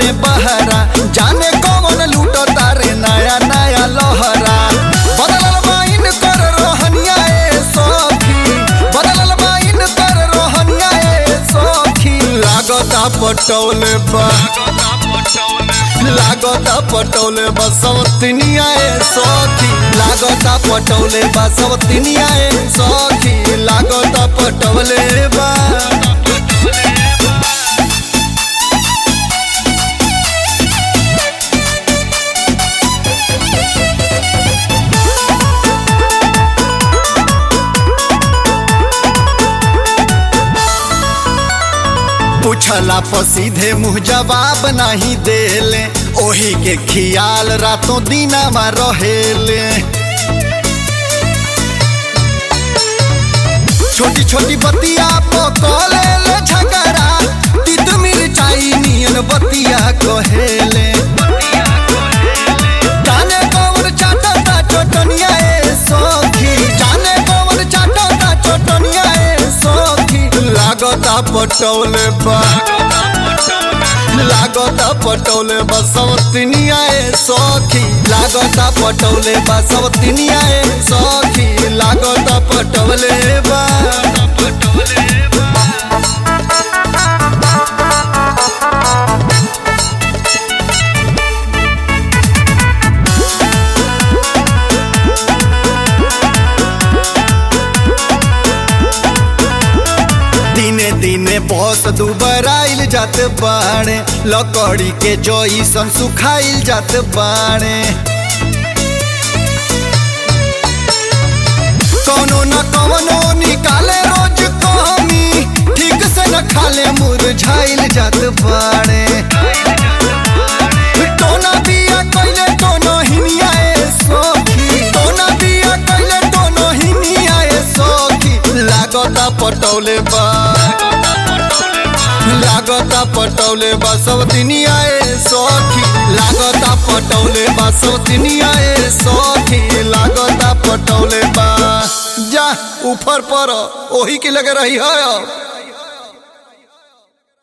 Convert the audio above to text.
में बहरा जाने कौन लूट तारे नया नया लहरा बदलल बाइन कर रोहनिया ए सखी बदलल बाइन कर रोहनिया ए सखी लागता पटौले बा लागता पटौले बसवतनिया ए सखी लागता पटौले बसवतनिया ए सखी लागता पटौले बा पूछला पर सीधे मुँह जवाब नहीं देले ओही के खियाल रातों दिनमा रहेले छोटी छोटी बतिया पकले ले झगड़ा तित मिरचाई नियन बतिया कहेले जाने कौन चाटता चोटनिया ए सखी जाने कौन चाटता चोटनिया ए सखी लागता पटौले बा लागता पटौले बसवतनिया ए सखी लागता पटौले बसवतनिया ए सखी लागता पटौले बा दिने दिने बस दुबराइल जात बाड़े लकड़ी के जईसन सुखाइल जात बाड़े कौनो न कौनो निकाले रोज कमी ठीक से न खाले मुरझाइल जात बाड़े टोना बिया कइले टोनो हिनिया ए सखी टोना बिया कइले टोनो हिनिया ए सखी लागता पटौले बा लागता पटौले बा सवतिनिया ए सखी लागता पटौले बा सवतिनिया ए सखी लागता पटौले बा जा ऊपर पर ओही के लगे रही है